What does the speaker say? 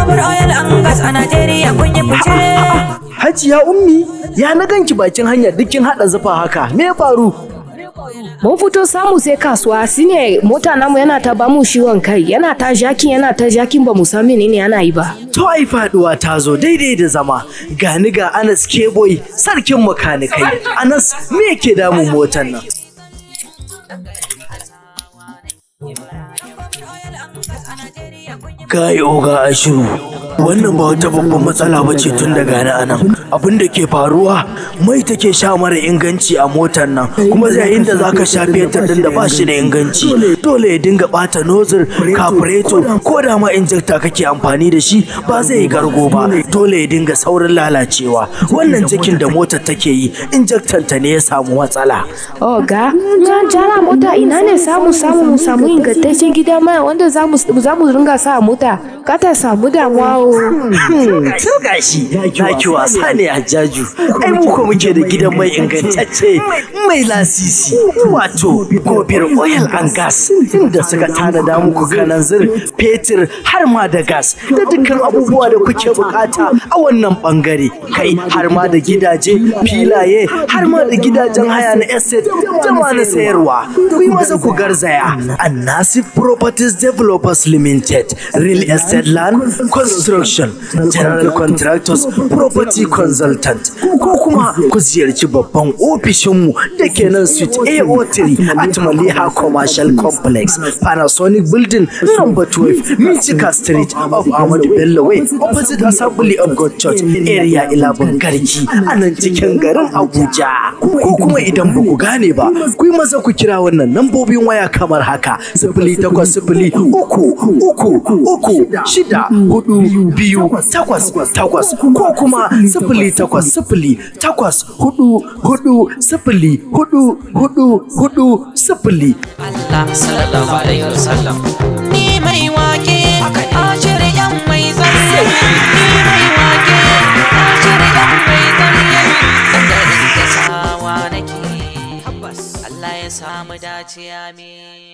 Babur oil an gas a Najeriya kun yi fice. Hajiya ummi ya na ganki bakin hanya dukkin hada zufa haka me ya faru? Mun fito samu sai kasuwa shine mota namu yana ta bamu ciwon kai yana ta jakin yana ta jakin ba mu san menene yana yi ba. To ai faduwa ta zo daidai da zama gani ga Anas Keboy sarkin makanikai Anas me yake damun motar nan? Kai oga ashiru wannan ba wata babban matsala ba ce tun daga na anan abin da ke faruwa mai take sha mara inganci a motar nan kuma zai inda za ka sha fetur din da ba shi da inganci dole ya dinga bata nozir kafureto ko da ma injekta kake amfani da shi ba zai yi gargo ba dole ya dinga saurin lalacewa wannan cikin da motar take yi injektan ta ne ya samu matsala Oga, na jara mota ina ne samu samu mu samu ingantaccen gida mai wanda za mu za mu ringa sa a mota kata samu damuwa o. Sun gashi na ki wasa ne a jaju. Ai mu ko muke da gidan mai ingantacce mai lasisi wato gobir oil and gas inda suka tanada muku kananzir fetur har ma da gas da dukkan abubuwa da kuke bukata a wannan bangare kai har ma da gidaje filaye har ma da gidajen haya na estate da ma na sayarwa ku yi masa ku garzaya Annasif Properties Developers Limited Real Estate Land Construction General Contractors Property Consultant ko kuma ku ziyarci babban ofishinmu da ke nan suite AO3 at Maliha Commercial Complex Panasonic Building number 12 Michika Street of Ahmadu Bello Way opposite Assembly of God Church area 11 Garki a nan cikin garin Abuja ko kuma idan ba ku gane ba ku yi maza ku kira wannan lambobin waya kamar haka sifili takwas sifili uku uku uku shida hudu biyu takwas takwas ko kuma sifili takwas sifili takwas hudu hudu sifili hudu hudu hudu sifili Allah sallallahu alaihi wasallam. Ni mai wake, ashir yan mai zanye. Ni mai wake, ashir yan mai zanye. Dangane da sawa nake, Allah ya samu dace amin.